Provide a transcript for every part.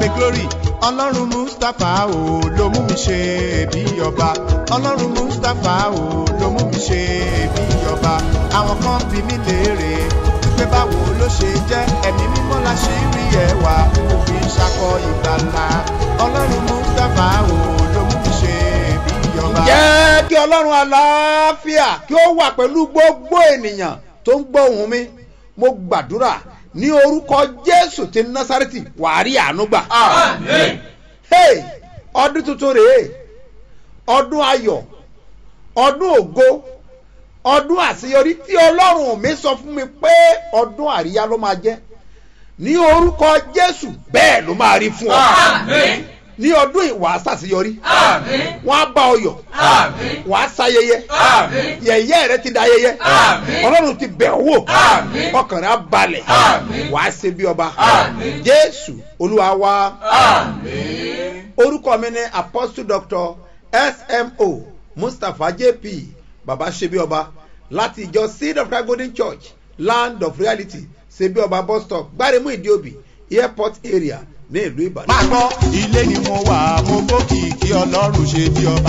mi glory ọlọ́run mustapha o ló mú mi ṣe bí ọba ọlọ́run mustapha o ló mú mi ṣe bí ọba àwọn kan bí mi léèrè pé báwo ló ṣe jẹ́ ẹ̀mí mímọ́ la ṣe rí ẹwà mo fi ṣakọ ìgbàlà ọlọ́run mustapha o ló mú mi ṣe bí ọba. jẹ́ kí ọlọ́run àlàáfíà kí ó wà pẹ̀lú gbogbo ènìyàn tó ń gbọ́ ohùn mi mo gbàdúrà ní orúkọ jésù ti násàrẹ́tì wàá rí àánú gbà. Àmín. hey ọdún tuntun rèé ọdún ayọ̀ ọdún ògo ọdún àṣeyọrí tí ọlọ́run mi sọ fún mi pé ọdún àríyá ló máa jẹ́ ní orúkọ jésù bẹ́ẹ̀ ló máa rí fún ọ Àmín. ní ọdún ìwà àṣàṣeyọrí Àmín. wọn á bá ọ yọ Àmín. wà á ṣayẹyẹ Àmín. yẹyẹ rẹ ti da ayẹyẹ Àmín. ọlọ́run ti bẹ̀ ọ́ wò Àmín. ọkàn rẹ á balẹ̀ Àmín. wà á ṣe bí ọba Àmín. jésù olúwa wa Àmín. orúkọ mi ni apostle doctor smo mustapha jp baba ṣebí ọba láti ìjọ seed of christ golden church land of reality ṣebí ọba bus stop gbáremú ìdíòbí airport area ní ìlú ìbàdàn. máa gbọ́ ilé ni mo wà mo gbókìkí ọlọ́run ṣe bí ọba.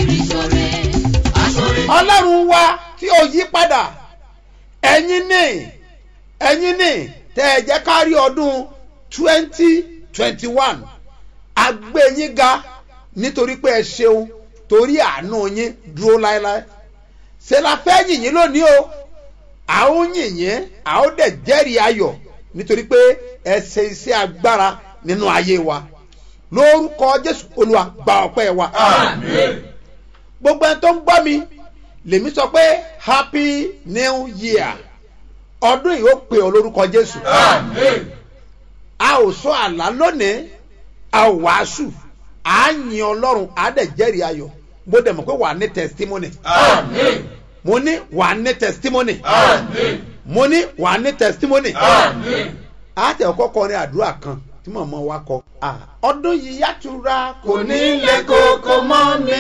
ọlọ́run wa tí ó yí padà ẹ̀yin ní ẹ̀yin ní tẹ́ ẹ jẹ́ ká rí ọdún twenty twenty one agbẹ́yìn ga nítorí pé ẹ ṣeun torí àánú yín dúró láéláé ṣe la fẹ́ yìnyín lónìí o à ń yìnyín à ó dẹ̀ jẹ́rìí ayọ̀ nítorí pé ẹ ṣe iṣẹ́ agbára nínú ayé wa lórúkọ jésù olúwa gba ọpẹ́ wa Àmín. gbogbo ẹni tó ń gbọ́ mi lèmi sọ pé happy new year ọdún yìí ó pè ọ lórúkọ jésù Àmín. a ò sọ àlá lónìí a ò wàásù à ń yin ọlọ́run à á dẹ̀ jẹ́rìí ayọ̀ mo dẹ̀ mọ̀ pé wà á ní testimony Àmín. mo ní wà á ní testimony Àmín. mo ní wà á ní testimony Àmín. a tẹ̀ ọkọ kọrin àdúrà kan tí màmá wa kọ Ah, ọdún yìí yàtúrà kò ní lè kókó mọ́ mi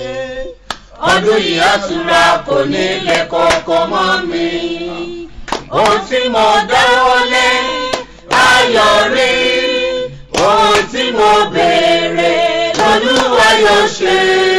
ọdún yìí àtúrà kò ní lè kókó mọ́ mi. ohun tí mo dáwọ́lé ayọ̀ rí ohun tí mo béèrè lolúwa yóò ṣe.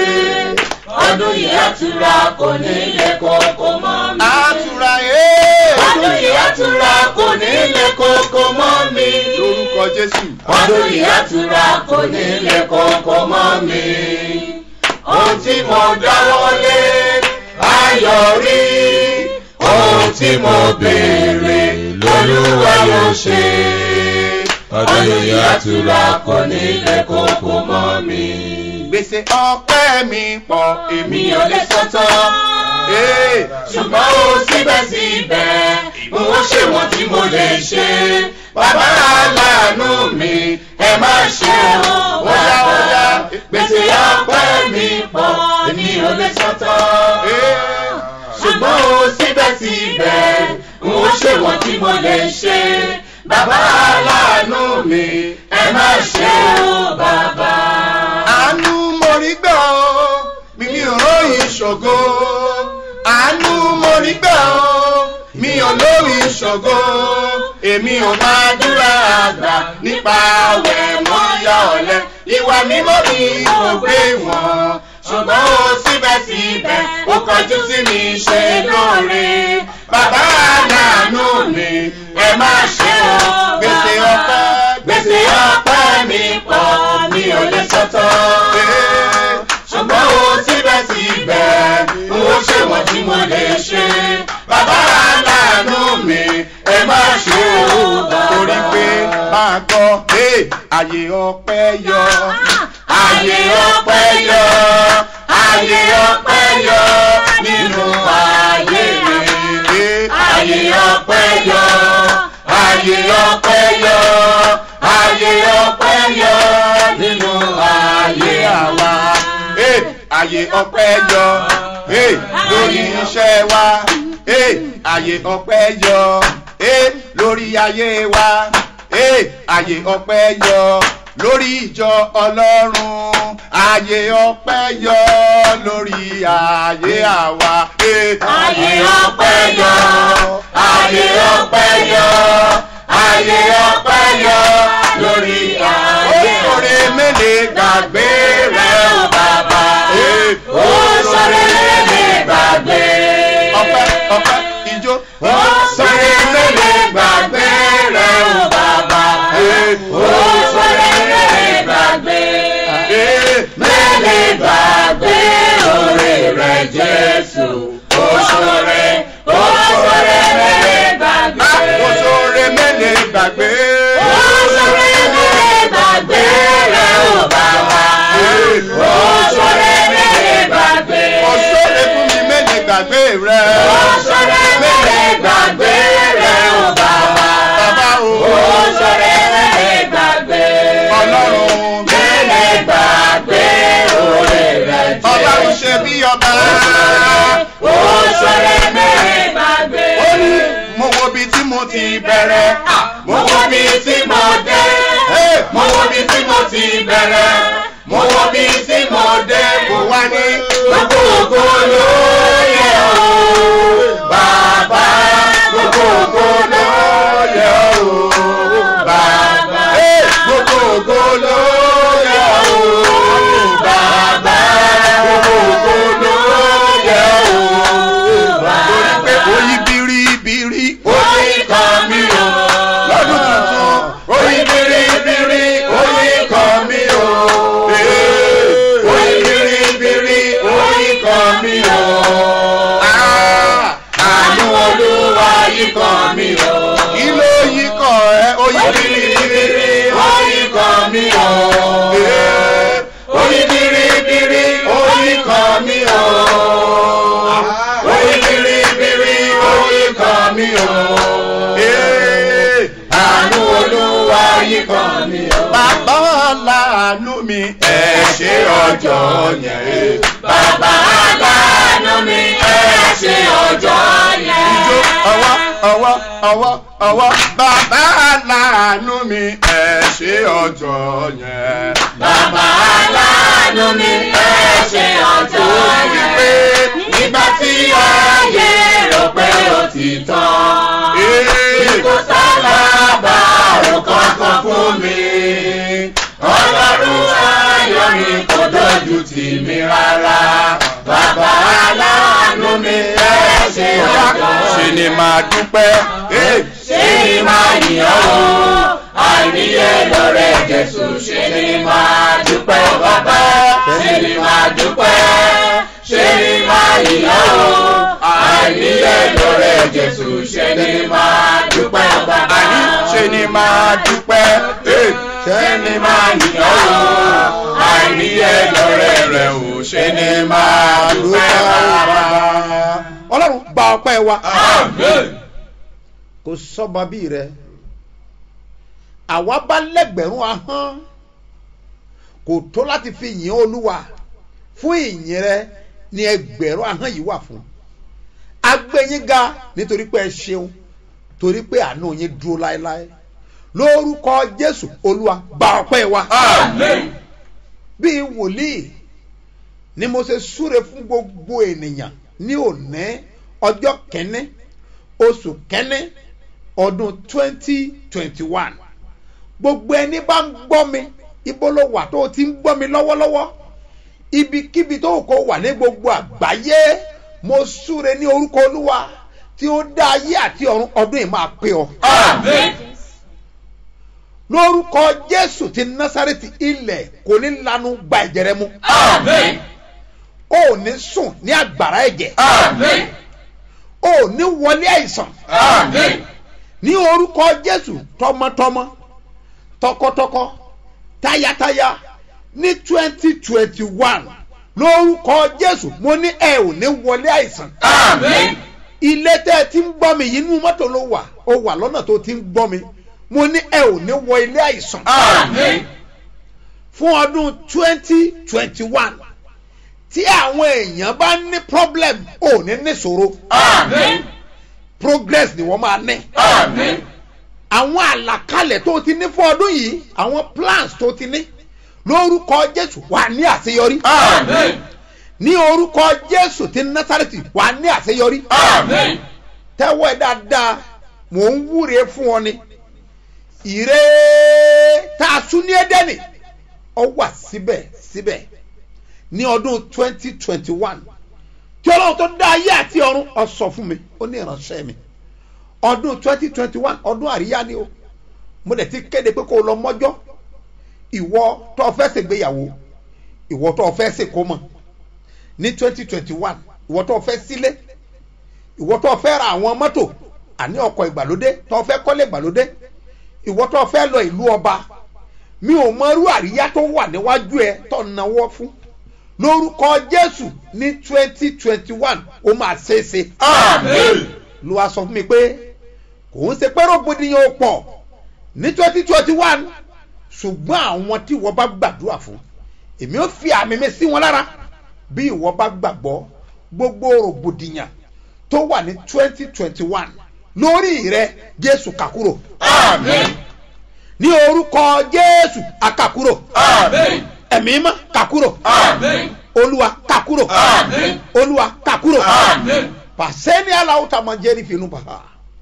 ọdún yìí àtúrà kò ní lè kókó mọ́ mi. àtúrà ẹ̀ ọdún yìí àtúrà kò ní lè kókó mọ́ mi. lórúkọ jésù. ọdún yìí àtúrà kò ní lè kókó mọ́ mi. ohun tí mo dáwọ́lé ayọ̀ rí ohun tí mo béèrè lolúwa yóò ṣe. ọdún yìí àtúrà kò ní lè kókó mọ́ mi. gbèsè ọpẹ́ mi pọ̀ èmi mi ò lè sọ́tọ̀ Ee, ṣùgbọ́n ó síbẹ̀síbẹ̀ mo ó ṣe wọ́n tí mo lè ṣe. Bàbá aláàánú mi ẹ má ṣe o. Óyá, óyá. Gbèsè ọpẹ́ mi pọ̀ èmi ò lè sọ́tọ̀. ee, Ṣùgbọ́n ó síbẹ̀síbẹ̀ mo ó ṣe wọ́n tí mo lè ṣe. Bàbá aláàánú mi ẹ má ṣe o bàbá. àánú mo rí gbà ó mi mi ò róyìn ṣògo àánú mo rí gbà ó mi ò lóyìn ṣògo èmi ò máa dúrà àgbà nípa àwẹ̀ mọ́ ya ọ̀lẹ ìwà mímọ́ mi kò gbé wọn ṣùgbọ́n ó síbẹ̀síbẹ̀ ó kọjú sí mi ṣe lóore bàbá aláàánú mi ẹ má ṣe o gbèsè ọpẹ́ gbèsè ọpẹ́ mi pọ̀ mi ò lè sọ́tọ̀. ṣùgbọ́n ó síbẹ̀síbẹ̀ n ó ṣe wọ́n tí mo lè ṣe. bàbá aláàánú mi ẹ má ṣe o bàbá. torí pé máa gbọ́ hey, àyè ọpẹ́ yọ. Ayé ọpẹ́ yọ, ayé ọpẹ́ yọ nínú ayé mi. Hey, Ayé ọpẹ́ yọ, ayé ọpẹ́ yọ, ayé ọpẹ́ yọ nínú ayé àwa. hey, àyè ọpẹ́ yọ. Hey, lórí iṣẹ́ wa. Hey, àyè ọpẹ́ yọ. Hey, lórí ayé wa. Hey, àyè ọpẹ́ yọ. lórí ìjọ ọlọ́run àyè ọpẹ́ yọ lórí ayé àwa. Ayé ọpẹ́ yọ, ayé ọpẹ́ yọ, ayé ọpẹ́ yọ lórí ayé ọpẹ́ ijó. Ó sọ̀rọ̀ mẹ́lẹ̀ gbàgbé rẹ̀ o bàbá. Ó sọ̀rọ̀ mẹ́lẹ̀ gbàgbé. Mẹ́lẹ̀ gbàgbé oore rẹ̀ Jésù. Ó sọ̀rọ̀ ó sọ̀rọ̀ mẹ́lẹ̀ gbàgbé. Àkóso mẹ́lẹ̀ gbàgbé. Ó sọ̀rọ̀ mẹ́lẹ̀ gbàgbé rẹ̀ o bàbá. Ó sọ̀rọ̀ mẹ́lẹ̀ gbàgbé. Ọ̀ṣọ́rẹ́ fún mi mẹ́lẹ̀ gbàgbé rẹ̀. Ó sọ̀rọ̀ mẹ́lẹ̀ gbàgbé rẹ̀ o bàbá. Bàbá o. Ó sọ̀rọ̀ mẹ́lẹ̀ gbàgbé. Ọlọ́run. Mẹ́lẹ̀ gbàgbé oore rẹ̀ Jésù. Ọlọ́run ṣe bí ọba. Ó sọ̀rọ̀ mẹ́lẹ̀ gbàgbé. Ó ní mo wo bí tí mo ti bẹ̀rẹ̀. Mo wo bí tí mo dé. Mo wo bí tí mo ti bẹ̀rẹ̀. Mo wo bí tí mo dé. Kò wá ní. Gbogbo ògo ló yẹ o. Bàbá gbogbo ògo ló yẹ o. Bàbá Gbogbo ògo ló yẹ o. bàbá gbogbo ògo ló yẹ o. Torí pé Bàbá oyin biribiri. oyin kan mi o. Lọ́dún tuntun. Oyin biribiri oyin kan mi o. Oyin biribiri oyin kan mi o. Ah, Àánú Olúwa yìí kan mi o. Kí ló yí kọ̀ ẹ́? Oyin Oyin biribiri. biribiri oyin kan mi o. Oyin biribiri oyin kan mi o. Oyin biribiri oyin kan mi o. Àánú Olúwa yìí kan mi o. Bàbá láàánú mi ẹ ṣe ọjọ́ yẹn. Bàbá aláàánú mi ẹ ṣe ọjọ́ yẹn. Ijó ọwọ́ ọwọ́ ọwọ́ ọwọ́. Bàbá láàánú mi ẹ ṣe ọjọ́ yẹn. Bàbá aláàánú mi ẹ ṣe ọjọ́ Torí pé yẹn. Nígbà tí ayé rò pé ó ti tán. Kò sálábà rò kankan fún mi. Ọlọ́run ayọ̀ mi kò dojú tì mí rárá. Bàbá aláàánú mi ẹ ṣe ọjọ́ ṣe ni màá dúpẹ́. ṣé ni máa yàn ó àìníye lọ́rẹ́ jésù ṣé ni máa dúpẹ́ bàbá ṣé ni máa dúpẹ́ ṣé ni máa yàn ó àìníye lọ́rẹ́ jésù ṣé ni máa dúpẹ́ bàbá Àní ṣe ni màá dúpẹ́. ṣé ni máa yàn ó àìníye lọ́rẹ́ rẹ̀ ò ṣé ni máa dúpẹ́ bàbá. ọlọ́run gba ọpẹ́ wa Amen. kò sọ́ba bí rẹ àwa bá lẹ́gbẹ̀rún ahọ́n kò tó láti fi yìn olúwa fún ìyìn rẹ ní ẹgbẹ̀rún ahọ́n yìí wà fún agbẹ́yìn ga nítorí pé ẹ ṣeun torí pé àánú yín dúró láéláé lórúkọ jésù olúwa gba ọpẹ́ wa Amen. bíi wòlíì ni mo ṣe súre fún gbogbo ènìyàn ní òní ọjọ́ kẹ́ní oṣù kẹ́ní ọdún twenty twenty one gbogbo ẹni bá ń gbọ́ mi ibo ló wà tó o ti ń gbọ́ mi lọ́wọ́lọ́wọ́ ibikíbi tó kò wà ní gbogbo àgbáyé mo súre ní orúkọ olúwa tí ó dá ayé àti ọ̀run ọdún yìí máa pé ọ Amen. lórúkọ jésù ti násàrètì ilẹ̀ kò ní lanu gba ẹ̀jẹ̀ rẹ mu Amen. o ò ní sùn ní àgbàrá ẹ̀jẹ̀ Amen. o ò ní wọlé àìsàn Amen. ní orúkọ jésù tọmọtọmọ tọkọtọkọ tayataya ní twenty twenty one lórúkọ jésù mo ní ẹ ò ní wọlé àìsàn Amen. ilé tẹ́ ẹ ti ń gbọ́ mi yìí inú mọ́tò ló wà ó wà lọ́nà tó ti ń gbọ́ mi mo ní ẹ ò ní wọ ilé àìsàn Amen. fún ọdún twenty twenty one tí àwọn èèyàn bá ní problem ò ní níṣòro Amen. progress ni wọ́n máa ní. Amen. àwọn àlàkalẹ̀ tó ti ní fún ọdún yìí àwọn plans tó ti ní lórúkọ jésù wà ní àṣeyọrí Amen. ní orúkọ jésù ti násàrètì wà ní àṣeyọrí Amen. tẹ́wọ́ ẹ dáadáa mò ń wúre fún ọ ni ìre tá a sún ní ẹdẹ́nì ọ wà síbẹ̀ síbẹ̀ ní ọdún twenty twenty one tí ọlọ́run tó dá ayé àti ọ̀run ó sọ fún mi ó ní ìránṣẹ́ mi ọdún twenty twenty one ọdún àríyá ni o mo dẹ̀ ti kéde pé kó o lọ mọ́jọ́ ìwọ tó o fẹ́ ṣègbéyàwó ìwọ tó o fẹ́ ṣèkómọ ní twenty twenty one ìwọ tó o fẹ́ sílé ìwọ tó o fẹ́ ra àwọn mọ́tò àní ọkọ̀ ìgbàlódé tó o fẹ́ kọ́lé ìgbàlódé ìwọ tó o fẹ́ lọ ìlú ọba mi ò mọ irú àríyá tó wà níwájú ẹ tó náwó fún lórúkọ jésù ní twenty twenty one ó máa ṣeéṣe Àmín. ló wá sọ fún mi pé kò ń ṣe pé rògbòdìyàn ò pọ̀ ní twenty twenty one ṣùgbọ́n àwọn tí wọ́n bá gbàdúrà fún èmi ò fi àmì mi sí wọn lára bí ìwọ bá gbàgbọ́ gbogbo rògbòdìyàn tó wà ní twenty twenty one lórí rẹ jésù kàkúrò Àmín. ní orúkọ jésù àkàkúrò Àmín. ẹ̀mí mọ́ kàkúrò Àmín. olúwa kàkúrò Àmín. olúwa kàkúrò Àmín. pàṣẹ ní aláwọ tá a máa jẹ́rìí fínú bàbá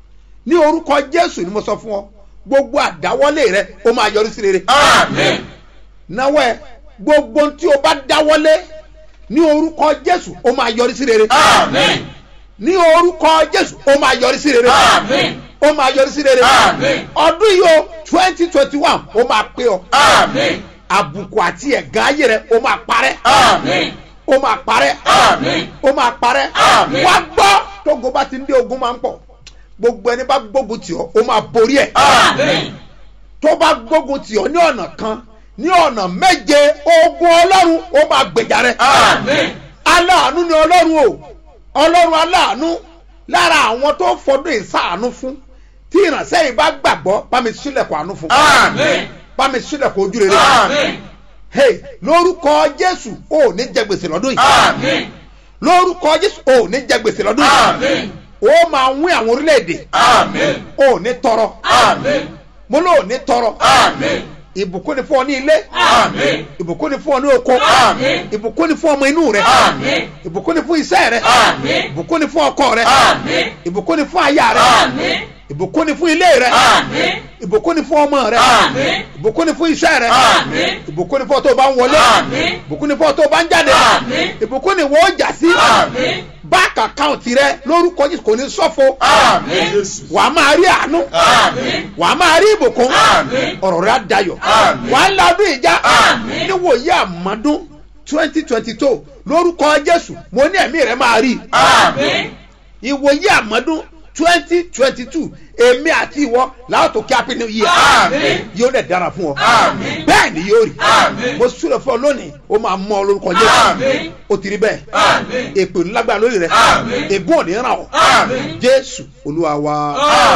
ní orúkọ jésù ni mo sọ fún ọ gbogbo àdáwọlé rẹ ó máa yọrí sí rere Àmín. náwó ẹ gbogbo tí o bá dáwọlé ní orúkọ jésù ó máa yọrí sí rere Àmín. ní orúkọ jésù ó máa yọrí sí rere Àmín. ó máa yọrí sí rere Àmín. ọdún yìí o twenty twenty one ó máa pé ọ Àmín. àbùkù àti ẹ̀gán ayé rẹ ó máa parẹ́ Àmín. ó máa parẹ́ Àmín. ó máa parẹ́ Àmín. wá gbọ́ tógo bá ti ń dé ogun máa ń pọ̀ gbogbo ẹni bá gbógun tì ọ́ ó máa borí ẹ̀ Àmín. tó bá gbógun tì ọ́ ní ọ̀nà kan ní ọ̀nà méje ogun ọlọ́run ó máa gbèjà rẹ̀ Àmín. aláàánú ni ọlọ́run o ọlọ́run aláàánú lára àwọn tó fọdún ìsáàánú fún tí ìrànṣẹ́ yìí bá gbàgbọ́ bá mi sílẹ̀kùn àánú fún Àmín. bá mi sílẹ̀kùn ojú rere Àmín. hey lórúkọ jésù ò ní jẹ gbèsè lọ́dún yìí Àmín. lórúkọ jésù ò ní jẹ gbèsè lọ́dún yìí Àmín. ó máa wín àwọn orílẹ̀-èdè Àmín. ò ní tọrọ Àmín. mo ló ní tọrọ Àmín. ìbùkún ni fún ọ ní ilé Àmín. ìbùkún ni fún ọ ní oko Àmín. ìbùkún ni fún ọmọ inú rẹ Àmín. ìbùkún ni fún iṣẹ́ rẹ Àmín. ìbùkún ni fún ọkọ rẹ Àmín. ìbùkún ni fún aya rẹ Àmín. ìbùkún ni fún ilé rẹ Àmín. ìbùkún ni fún ọmọ rẹ Àmín. ìbùkún ni fún iṣẹ́ rẹ Àmín. ìbùkún ni fún ọ tó bá ń wọlé Àmín. ìbùkún ni fún ọ tó bá ń jáde Àmín. ìbùkún ni wọ́n jà sí Àmín. báàkì àkáǹtì rẹ lórúkọ Jésù kò ní ṣọ̀fọ̀ Àmín. wàá máa rí àánú Àmín. wàá máa rí ìbùkún Àmín. ọ̀rọ̀ rẹ á dayọ̀ Àmín. wàá ládùn ìjà Àmín. níwòye àmọ́dún twenty twenty two lórúkọ Jésù mo ní ẹ̀mí rẹ máa rí Àmín. ìwòye àmọ́dún twenty twenty two èmi àti ìwọ làwọn tó kí happy new year Àmín. yóò dẹ̀ dára fún ọ Àmín. bẹ́ẹ̀ ni yóò rí Àmín. mo súre fún ọ lónìí ó máa mọ ọ lórúkọ Jésù Àmín. ó ti rí bẹ́ẹ̀ Àmín. èpè ńlágbára lórí rẹ Àmín. ègún ò ní ràn ọ́ Àmín. Jésù Olúwa wa.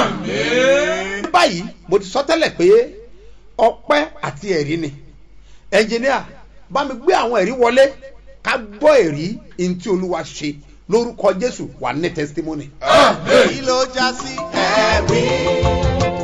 Àmín. báyìí mo ti sọ tẹ́lẹ̀ pé ọpẹ́ àti ẹ̀rí ni ẹnjìníà bá mi gbé àwọn ẹ̀rí wọlé ká gbọ́ ẹ̀rí ntí olúwa ṣe lórúkọ jésù wà ní testimony. Àmín. ló já sí ẹ̀rí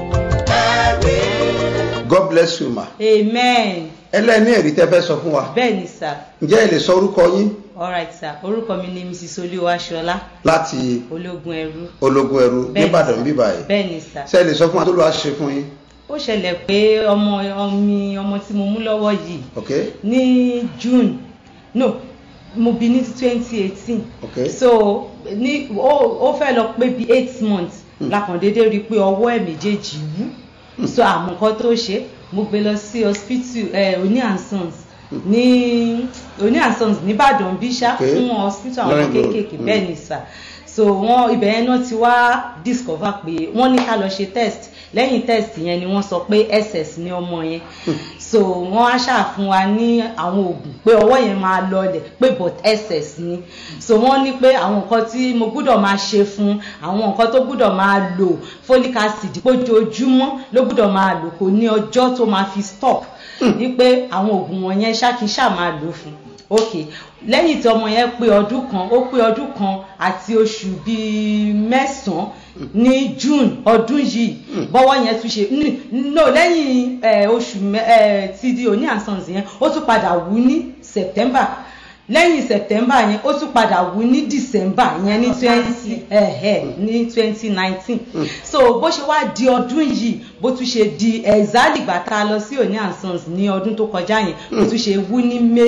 ẹ̀rí. God bless you ma. amen ẹlẹ́ni ẹ̀rí tẹ́ fẹ́ sọ fún wa bẹ́ẹ̀ ni sir ǹjẹ́ ẹ lè sọ orúkọ yín alright sir orúkọ mi ni mrs olúwaṣọlá láti ológun ẹrú ológun ẹrú Bẹ́ẹ̀ ni, nìbàdàn sir. bíbá yìí bẹ́ẹ̀ ni sir ṣé ẹ lè sọ fún wa tó lọ́wọ́ ṣe fún yín ó ṣẹlẹ̀ pé ọmọ ọmi ọmọ tí mo mú lọ́wọ́ yìí ok ní june no mo bí ní twenty eighteen ok so ní ó ó fẹ́ lọ pé bí eight months lákàndéédé rí i pé ọwọ́ ẹ̀ méjèèjì wú so àmọ́ nǹkan tó ṣe mo gbé lọ sí hospital eh, Oni and Sons ní Oni and Sons nìbàdàn bíṣà Okay. fún hospital àwọn Lọ́rìn Road. kéékèèké Mm. bẹ́ẹ̀ ni sà so wọ́n ibẹ̀ yẹn náà ti wá discover pé wọ́n ní ká lọ ṣe test lẹ́yìn test yẹn ni wọ́n sọ pé ss ní ọmọ yẹn so wọ́n á ṣàfún wa ní àwọn oògùn pé ọwọ́ yẹn máa lọlẹ̀ pé but ss ni so wọ́n ní pé àwọn nǹkan tí mo gbúdọ̀ máa ṣe fún àwọn nǹkan tó gbúdọ̀ máa lò folic acid pójoojúmọ́ ló gbúdọ̀ máa lò kò ní ọjọ́ tó máa fi stop ní pé àwọn oògùn wọ̀nyẹn ṣákíṣà máa lò fún ok lẹ́yìn tí ọmọ yẹn pé ọdún kan ó pé ọdún kan àti oṣù bíi mẹ́sàn-án ní june ọdún yìí bọ́wọ́ yẹn tún ṣe n- no lẹ́yìn eh, oṣù mẹ́- eh, ti di Oni and Sons yẹn ó tún padà wú ní september lẹ́yìn september yẹn ó tún padà wú ní december yẹn ní twenty ní twenty nineteen so bó ṣe wá di ọdún yìí bó tún ṣe di exactly ìgbà tá a lọ sí Oni and Sons ní ọdún tó kọjá yẹn bó tún ṣe wú ní may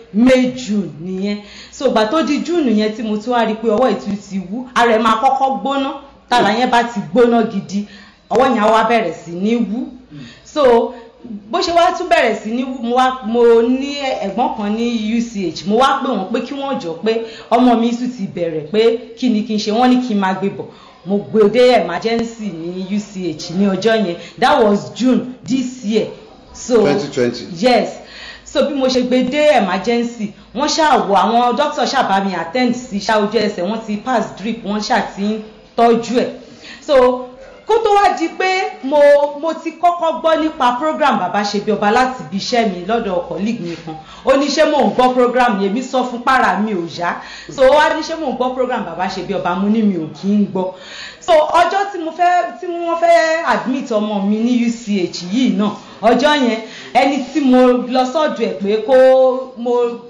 may june nìyẹn so ìgbà tó di june yẹn tí mo tún wá rí i pé ọwọ́ ìtú ti wú ara ẹ̀ máa kọ́kọ́ gbóná tára yẹn bá ti gbóná gidi ọwọ́ yẹn á wá bẹ̀rẹ̀ sí ní wú so bó ṣe wá tún bẹ̀rẹ̀ sí ní wú mo wá mo ní ẹ̀gbọ́n kan ní uch mo wá pè wọ́n pé kí wọ́n jọ pé ọmọ mi tún ti bẹ̀rẹ̀ pé kí ni kí n ṣe wọ́n ní kí n máa gbé bọ̀ mo gbé dé emergency ní uch ní ọjọ́ yẹn that was june this year so 2020. yes so bí mo ṣe gbé dé emergency wọ́n ṣàwọ̀ àwọn doctor ṣàbá mi attend sí ṣá ojú ẹsẹ̀ wọ́n ti pass drip wọ́n ṣà ti ń tọ́jú ẹ̀ so kó tó wá di pé mo mo ti kọ́kọ́ gbọ́ nípa program bàbá ṣe bí ọba láti ibi iṣẹ́ mi lọ́dọ̀ colleague mi kan ó ní ṣé mò ń gbọ́ program yẹn mi sọ fún para mi ò yá so ó wá ní ṣé mò ń gbọ́ program bàbá ṣe bí ọba mo ní mi ò kí ń gbọ́ so ọjọ́ tí mo fẹ́ tí wọ́n fẹ́ admit ọmọ mi ní uch yìí náà ọjọ́ yẹn ẹni tí mo lọ sọ́dọ̀ ẹ̀ pé kó mo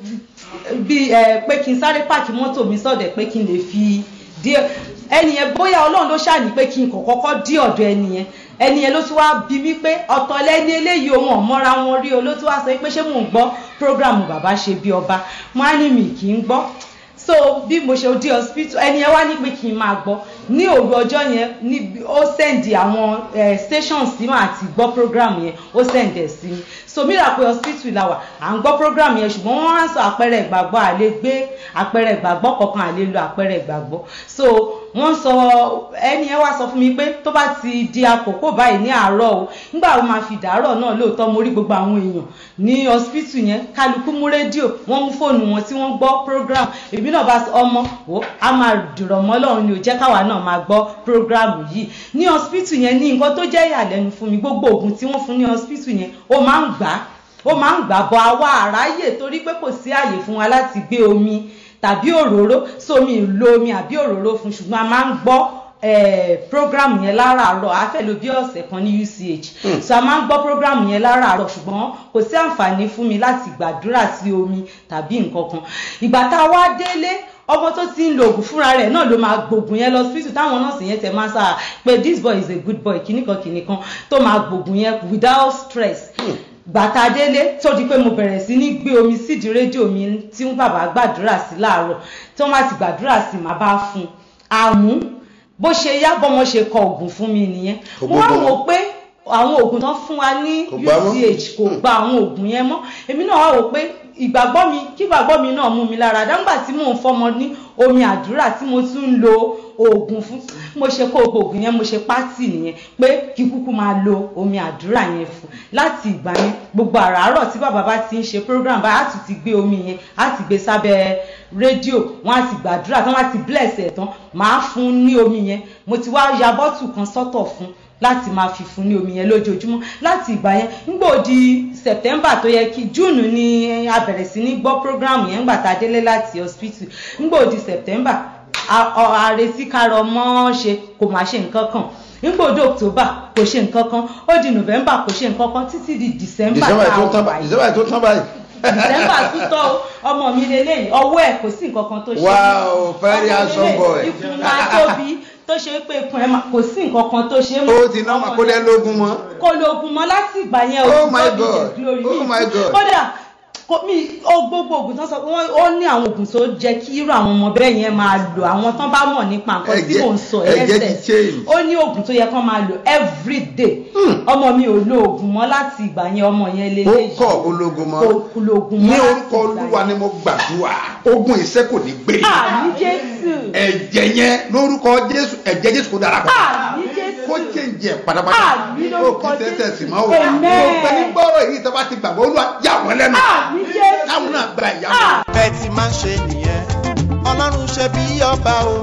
bí ẹ pé kí n sáré pààkì mọ́tò mi sọ́dọ̀ ẹ̀ pé kí n lè fi díẹ̀ ẹni yẹn bóyá ọlọ́run ló ṣàní pé kí n kàn kọ́kọ́ dí ọ̀dọ̀ ẹni yẹn ẹni yẹn ló tún wá bí mi pé ọ̀tọ̀ lẹ́ni eléyìí ohun ọ̀mọ́ra wọn rí o ló tún wá sọ pé ṣé mò ń gbọ́ program bàbá ṣe bí ọba wọn á ní mi kì í gbọ́ so bí mo ṣe dé hospital ẹni yẹn wá ní pé kí n máa gbọ́ ní òru ọjọ́ yẹn ní ó sẹ́ndì àwọn eh, stations tí màá ti gbọ́ program yẹn ó sẹ́ndì ẹ̀ sí mi so mìíràn pé hospital la wà à ń gbọ́ program yẹn ṣùgbọ́n wọ́n á sọ àpẹẹrẹ ìgbàgbọ́ à lè gbé àpẹẹrẹ ìgbàgbọ́ kankan à lè lo àpẹẹrẹ ìgbàgbọ́ so wọ́n sọ ẹni yẹn wá sọ fún mi pé tó bá ti di àkókò báyìí ní àárọ̀ o nígbà wo máa fi dàárọ̀ náà lóòótọ́ mo rí gbogbo àwọn èèyàn ní hospital yẹn kálukú mú rédíò wọ́n mú fóònù wọn tí wọ́n gbọ́ program èmi náà bá sọ ọmọ wo a máa dìrọ̀ mọ́ lọ́run ni ò jẹ́ káwa náà máa gbọ́ program yìí ní hospital yẹn ní nǹkan tó jẹ́ ìyàlẹ́nu fún mi gbogbo oògùn tí wọ́n fún ní hospital yẹn ó máa ń gbà á ó máa ń gbà bọ àwa àráyè torí pé kò sí àyè fún wa láti gbé omi tàbí òróró sómi ìlo omi àbí òróró fún ṣùgbọ́n a máa ń gbọ́ eh, program yẹn láràárọ̀ a fẹ́ lò bí ọ̀sẹ̀ kan ní uch so a máa ń gbọ́ program yẹn láràárọ̀ ṣùgbọ́n kò sí àǹfààní fún mi láti gbàdúrà sí omi tàbí nǹkan kan ìgbà tá a wá délé ọmọ tó ti ń lo oògùn fúnra rẹ̀ náà ló máa gbògùn yẹn lọ síbítù táwọn nọ́ọ̀sì yẹn tẹ máa sáà pé this boy is a good boy kìnnìkan kìnnìkan tó máa gbògùn yẹn without stress gbàtà délé tó di pé mo bẹ̀rẹ̀ sí ní gbé omi sídìí rédíò mi tí ń bàbá gbàdúrà sí láàárọ̀ tí wọ́n bá ti gbàdúrà sí màá bá fún un àmú bó ṣe yá bọ́mọ ṣe kọ oògùn fún mi nìyẹn Kò mo wá gbọ́dọ̀. wò pé àwọn oògùn tán fún wa ní Kò gbà mọ́. uch kò gba àwọn oògùn yẹn mọ́ èmi náà wá wò pé ìgbàgbọ́ mi kí ìgbàgbọ́ mi náà mú mi lára dáńgbà tí mò ń fọmọ ní omi àdúrà tí mo tún ń lo oògùn fún mo ṣe kó gbogbo oògùn yẹn mo ṣe pátì nìyẹn pé kí kúkú máa lo omi àdúrà yẹn fún láti ìgbà yẹn gbogbo àràárọ̀ tí bàbá bá ti ń ṣe program báyìí á tún ti gbé omi yẹn á ti gbé sábẹ́ rédíò wọ́n á ti gbàdúrà tán wọ́n á ti bless ẹ̀ tán màá fún un ní omi yẹn mo ti wá ya bọ́tù kan sọ́tọ̀ fún láti máa fi fún ní omi yẹn lójoojúmọ́ láti ìgbà yẹn nígbà di september tó yẹ kí june ni a bẹ̀rẹ̀ sí ní gbọ́ program yẹn ńgbà tá a délé láti hospital nígbà di september a- ọ- àrètí karọ mọ́ ṣe kò má ṣe nǹkan kan nígbà di october kò ṣe nǹkan kan ó di november kò ṣe nǹkan kan títí di december december tá a tó tán wà báyìí yìí december tó tán báyìí. december tún tọ́ o, ọmọ mi lélẹ́yìn ọwọ́ ẹ̀ kò sí nǹkan kan tó ṣe Wow, very handsome boy. ikùn máa tóbi tó ṣe pé ikùn ẹ̀ máa- kò sí nǹkan kan tó ṣe ó ti ná mà kó dẹ́ lógún mọ́. kò lóògùn mọ́ láti ìgbà yẹn o Oh ti my God be God. the glory Oh mi. my God. kódà kò mí ó gbogbo oògùn tán sọ pé wọ́n ó ní àwọn oògùn tó jẹ́ kí irú àwọn ọmọ bẹ́ẹ̀ yẹn máa lò àwọn tán bá mọ̀ nípa nǹkan tí Ẹ̀jẹ̀- mò ń sọ ẹ̀jẹ̀ ti ẹsẹ̀ change. ó ní oògùn tó yẹ kán máa lò every day ọmọ mi ò lo oògùn mọ́ láti ìgbà yẹn ọmọ yẹn lé ó kọ̀ ológun mọ́. kò lo oògùn mọ́ ní láti orúkọ ìgbà olúwa yẹn. ni mo gbàdúrà ogun ìṣẹ́ kò ní gbé. àmì jésù ẹ̀jẹ̀ yẹn lórúkọ jésù ẹ̀jẹ̀ jésù kò dára pọ̀. àmì jésù kó jẹ́ǹjẹ̀ pátápátá. Àmín lórúkọ ó kì í tẹ́tẹ̀ sí mọ́ o. Amen. mo fẹ́ ní gbọ́rọ̀ yìí tó bá ti gbàgbọ́ olúwa yà wọ́n lẹ́nu. àmì jésù táwọn náà gba ìyàwó. bẹ́ẹ̀ ti máa ń ṣe nìyẹn ọlọ́run ṣe bí ọba o.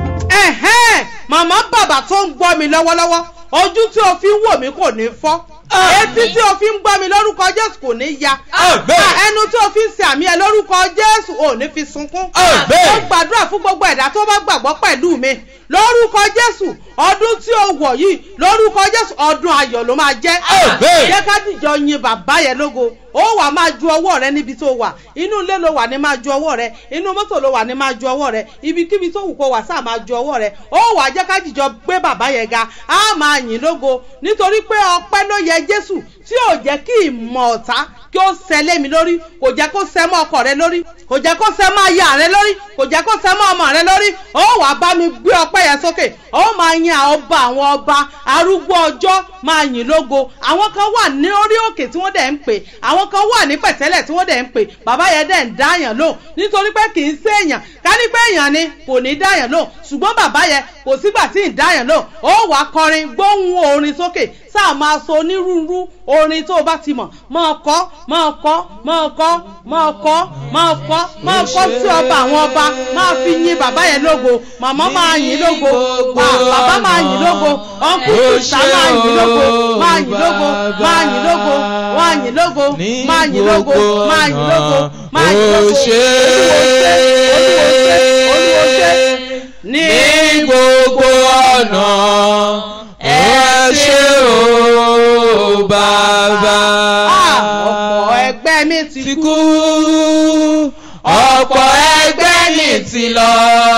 ẹ̀hẹ́n màmá bàbá tó ń gbọ́ mi lọ́wọ́lọ́wọ́ ojú tí o fi ń wò mí kò ní fọ́ etí tí o fi ń gbọ́ mi lórúkọ jésù kò ní ya ẹnu tí o fi ń ṣe àmì ẹ lórúkọ jésù ò ní fi sunkún ó gbàdúrà fún gbogbo ẹ̀dá tó bá gbàgbọ́ pẹ̀lú mi lórúkọ jésù ọdún tí o wọ̀ yìí lórúkọ jésù ọdún ayọ̀ ló máa jẹ́ jẹ́ ká dìjọ yin bàbá yẹn lógo ó wà máa ju ọwọ́ rẹ níbi tó wà inú ilé ló wà ní máa ju ọwọ́ rẹ inú mọ́tò ló wà ní máa ju ọwọ́ rẹ ibikíbi tó wù kó wà sáà máa ju ọwọ́ rẹ ó wà jẹ́ ká dìjọ gbé bàbá yẹn ga á máa yìn lógo nítorí pé ọpẹ́ ló yẹ jésù tí ò jẹ́ kí ìmọ̀ ọ̀tá kí ó ṣẹ lé mi lórí kò jẹ́ kó ṣẹ mọ́ ọkọ rẹ lórí kò jẹ́ kó ṣẹ mọ́ aya rẹ lórí kò jẹ́ kó ṣẹ mọ́ ọmọ rẹ lórí ó wà bá mi gbé ọpẹ́ yẹn sókè ó máa yin àwọn ọba àwọn ọba arúgbó ọjọ́ máa yìn lógo àwọn kan wà ní orí òkè tí wọ́n dẹ̀ ń pè àwọn kan wà ní pẹ̀tẹ́lẹ̀ tí wọ́n dẹ̀ ń pè bàbá yẹn dẹ̀ ń dáyàn lóhùn nítorí pé kì í ṣe èèyàn ká ní pé èèyàn ni kò ní dáyàn lóhùn ṣùgbọ́n bàbá yẹn kò sígbà tí ì dáyàn lóhùn ó wà kọrin gbóhùn orin sókè sáà máa sọ onírúurú orin tó o bá ti mọ̀ máa kọ́ máa kọ́ máa kọ́ máa kọ́ máa kọ́ máa kọ́ sí ọba àwọn ọba máa fi yin bàbá yẹn lógo màmá máa yìn lógo bà- bàbá máa yìn lógo ọ̀nkú sùtà máa yìn lógo máa yìn lógo máa yìn lógo máa yìn lógo máa yìn lógo máa yìn lógo máa yìn lógo olúwo ṣe olúwo ṣe olúwo ṣe ní gbogbo ọ̀nà ẹ ṣé o bàbá. ọ̀pọ̀ ẹgbẹ́ mi ti ti kú. kú ọ̀pọ̀ ẹgbẹ́ mi ti lọ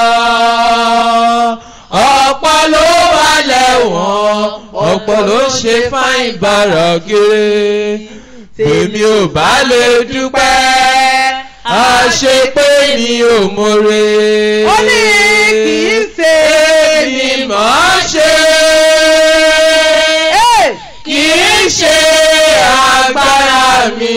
ọ̀pọ̀ ló wà lẹ́wọ̀n ọ̀pọ̀ ló ṣe fáìn bàrà kiri èmi ò bá lè dúpẹ́ àṣepé mi ò mọ̀re. ó ní kì í ṣe èmi mọ̀ ọ́ ṣe Hey! kì í ṣe agbára mi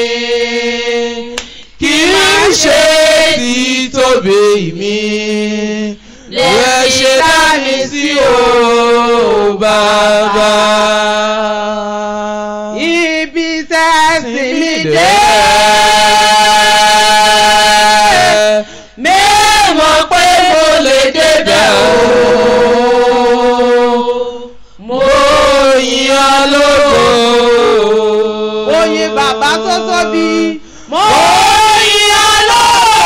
kì í ṣe títóbi mi lè ṣe dá mi sí o bàbá. ibi tẹ́ sí mi dé. mẹ́mọ̀ pé mo lè débẹ̀ o. mo yìn ọ́ lógo. oyin bàbá tó tóbi. mo mo yìn ọ́ lógo.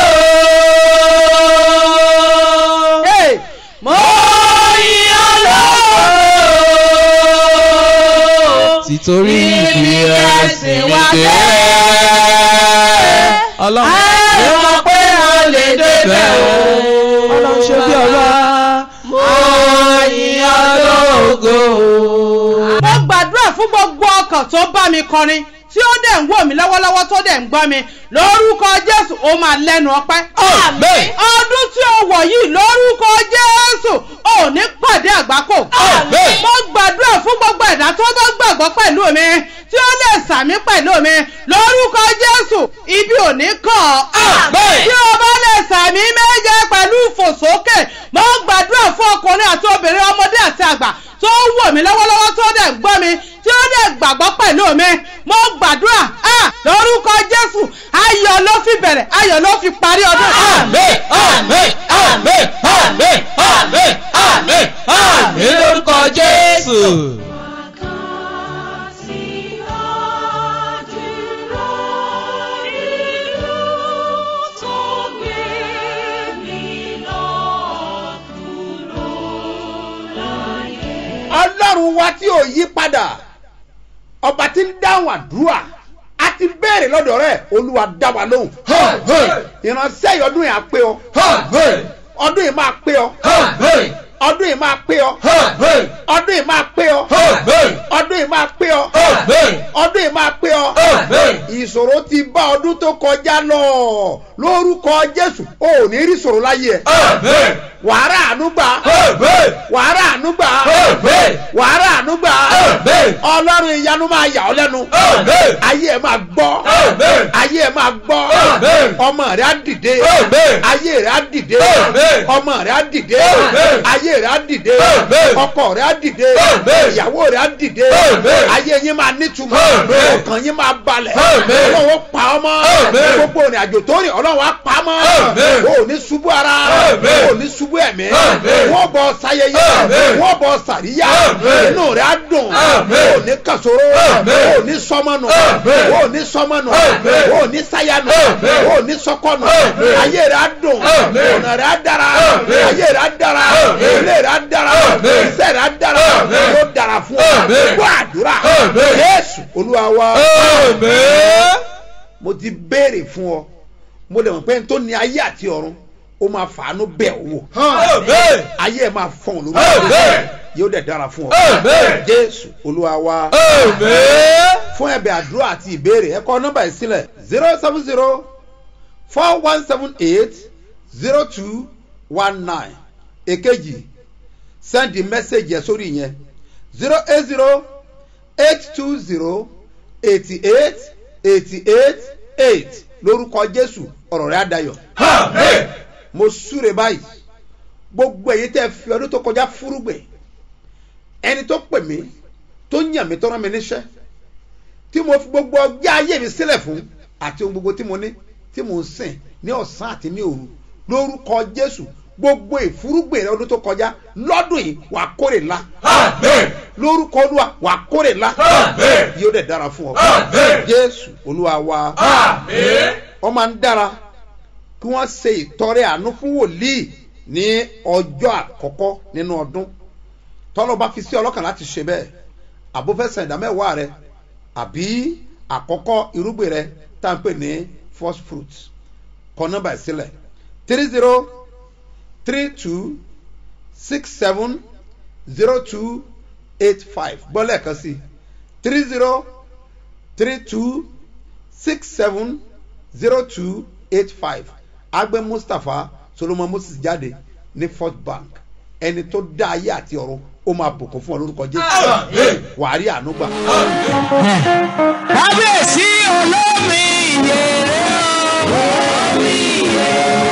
Hey! mo yìn ọ́ lógo. títorí ibi ẹ̀sìn mi dé. ọlọ́run mo mọ̀ pé mo lè débẹ̀ o. ọlọ́run ṣe bí ọlá. mo yìn ọ́ lógo. mo gbàdúrà fún gbogbo ọkàn tó bá mi kọrin tí ó dẹ̀ ń wò mí lọ́wọ́lọ́wọ́ tó dẹ̀ ń gbọ́ mi lórúkọ jésù ó máa lẹ́nu ọpẹ́. Àmín. ọdún tí ó wọ̀ yìí lórúkọ jésù ò ní pàdé àgbákò. Àmín. mo gbàdúrà fún gbogbo ẹ̀dá tó bá gbàgbọ́ pẹ̀lú mi tí ó lè sàmí pẹ̀lú mi lórúkọ jésù ibi ò ní kàn ọ́. Àmín. tí o bá lè sàmí méje pẹ̀lú ìfòsókè mo gbàdúrà fún ọkùnrin àti obìnrin ọmọdé àti àgbà tó ń wò mí lọ́wọ́lọ́wọ́ tó dẹ̀ ń gbọ́ mi tí ó dẹ̀ gbàgbọ́ pẹ̀lú mi mo gbàdúrà ah, lórúkọ jésù ayọ̀ ló fi bẹ̀rẹ̀ ayọ̀ ló fi parí ọdún. Àmín, àmín, àmín, àmín, àmín, àmín, àmín lórúkọ Jésù. ọlọ́run wa tí ò yí padà ọba tí ń dáhùn àdúrà a ti béèrè lọ́dọ̀ rẹ̀ olúwa dá wa lóhùn ìránṣẹ́ yìí ọdún yìí á pé ọ ọdún yìí máa pé ọ ọdún yìí máa pé ọ ọdún yìí máa pé ọ ọdún yìí máa pé ọ ọdún yìí máa pé ọ ìṣòro ti bá ọdún tó kọjá lọ lórúkọ jésù ò ní rí ìṣòro láyé ẹ wàhálà ànúgbà wàhálà ànúgbà wàhálà ànúgbà ọlọ́run ìyanu máa yà ọ́ lẹ́nu ayé ẹ̀ máa gbọ́ ayé ẹ̀ máa gbọ́ ọmọ rẹ̀ á dìde ayé rẹ̀ á dìde ọmọ rẹ̀ á dìde ayé rẹ̀ á dìde ọkọ rẹ̀ á dìde ìyàwó rẹ̀ á dìde ayé yín máa nítumọ̀ ọkàn yín máa balẹ̀ ọlọ́wọ́ pa ọmọ gbogbo òrìn àjò tó rìn ọlọ́wọ́ á pa mọ́ o ò ní ṣubú ara o ò ní ṣubú ẹ̀mí wọ́n bọ̀ sayẹyẹ wọ́n bọ̀ sàríyá inú rẹ̀ á dùn o ò ní kàṣòro o ò ní sọmọnù o ò ní sọmọnù o ò ní sáyánù o ò ní sọkọnù ayé rẹ̀ á dùn ọ̀nà rẹ̀ á dára ayé rẹ̀ á dára ilé rẹ̀ á dára iṣẹ́ rẹ̀ á dára yóò dára fún ọ gbọ́ àdúrà Jésù Olúwa wa mo ti béèrè fún ọ mo lè mọ̀ pé n tó ní ayé àti ọ̀run ó máa fàánú bẹ̀ ọ́ wò ayé ẹ̀ máa fọ̀n lórí yóò dẹ̀ dára fún ọ Amen. jésù olúwa wa Amen. fún ẹ̀bẹ̀ àdúrà àti ìbéèrè ẹ kọ nọ́mbà yìí sílẹ̀ zero seven zero four one seven eight zero two one nine èkejì send the message yẹn sórí yẹn zero eight zero eight two zero eighty eight eighty eight eight lórúkọ jésù ọ̀rọ̀ rẹ̀ àdayọ̀ Amen. mo súre báyìí gbogbo èyí tẹ́ fi ọdún tó kọjá fúrúgbìn ẹni tó pè mí tó yàn mí tó rán mi níṣẹ́ tí mo fi gbogbo ọjọ́ ayé mi sílẹ̀ fún àti ohun gbogbo tí mo ní tí mo ń sìn ní ọ̀sán àti ní òru lórúkọ jésù gbogbo ìfúrúgbìn rẹ ọdún tó kọjá lọ́dún yìí wà á kórè ńlá Amen. lórúkọ olúwa wà á kórè ńlá Amen. yóò dẹ̀ dára fún ọ Amen. jésù olúwa wa Amen. wọ́n máa ń dára kí wọ́n ṣe ìtọrẹ àánú fún wòlíì ní ọjọ́ àkọ́kọ́ nínú ọdún tọ́lọ́ bá fi sí ọlọ́kàn láti ṣe bẹ́ẹ̀ àbúfẹ́sẹ̀ ìdámẹ́wàá rẹ àbí àkọ́kọ́ irúgbìn rẹ tá à ń pè ní first fruit kọ nọ́mbà ẹ̀ sílẹ̀ three zero three two six seven zero two eight five gbọ́ lẹ́ẹ̀kan sí three zero three two six seven zero two eight five agbe mustapha solomon moses jáde ní first bank ẹni tó dá ayé àti ọ̀run ó máa bùkún fún ọ lórúkọ jésù Amen. wàá rí àánú gbà. kábíyèsí olómi ìyèrè olómi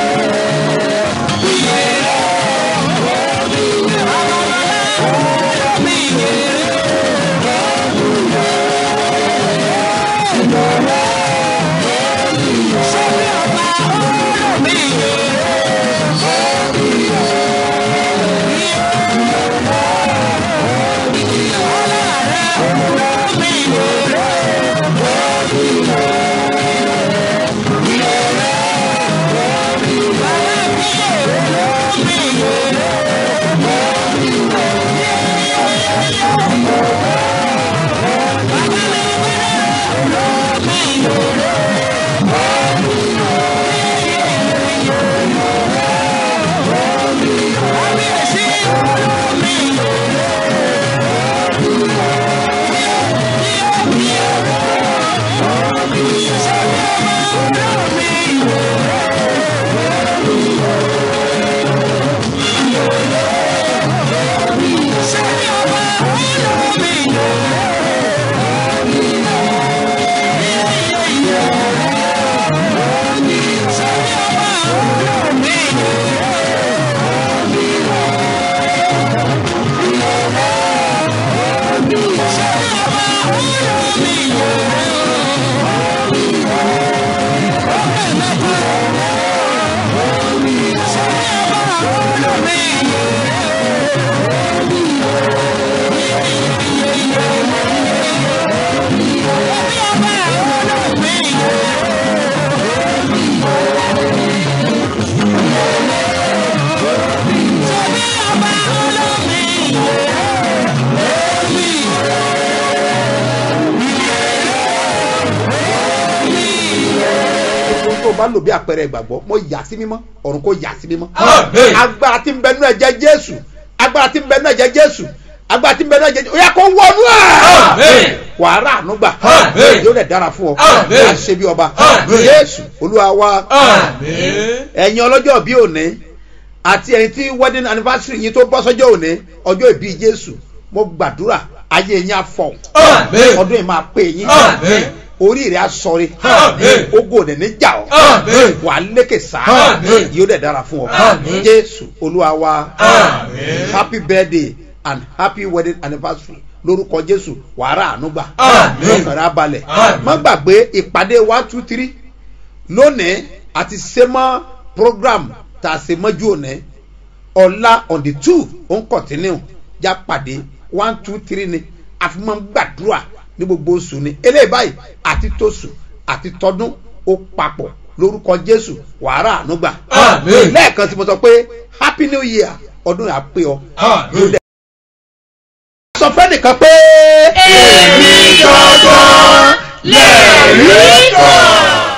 ohun tó o bá lò bí àpẹẹrẹ ìgbàgbọ́ mo yà sí mímọ́ ọ̀run kò yà sí mímọ́. Amen. agbára tí ń bẹ nínú ẹ̀jẹ̀ jésù agbára tí ń bẹ nínú ẹ̀jẹ̀ jésù agbára tí ń bẹ nínú ẹ̀jẹ̀ jésù ó yà kó wọnú Amen. ẹ̀. wàá rà àánú gbà Amen. yóò dẹ̀ dára fún ọ Amen. wàá ṣe bí ọba Amen. jésù olúwa wa Amen. ẹ̀yin ọlọ́jọ́ bí òní àti ẹ̀yin tí wedding anniversary yín tó bọ́ sọ́jọ́ òní ọjọ́ ìbí jésù mo gbàdúrà ayé yín á fọ̀ Amen. ọdún yìí máa pè yín Amen. orí rẹ̀ á sọrí Amen. ogo òdẹ ní jà ọ́ Amen. wà á lékè sáà Amen. yóò dẹ̀ dára fún ọ Amen. jésù olúwa wa Amen. happy birthday and happy wedding anniversary lórúkọ jésù wàrà ànúgbà Amen. lọ́kàrà balẹ̀ Amen. má gbàgbé ìpàdé one two three lónìí àti sẹ́mọ́ program tá a ṣe mọ́jú òní ọ̀la on the two ó ń continue já pàdé one two three ni àfi máa ń gbàdúrà ní gbogbo oṣù ni eléyìí báyìí àti tóṣù àti tọdún ó papọ̀ lórúkọ jésù wàrà ànúgbà Amen. lẹ́ẹ̀kan tí mo sọ pé happy new year ọdún yà pé ọ Amen. sọ fẹ́ nìkan pé. èmi gangan lè rí kan.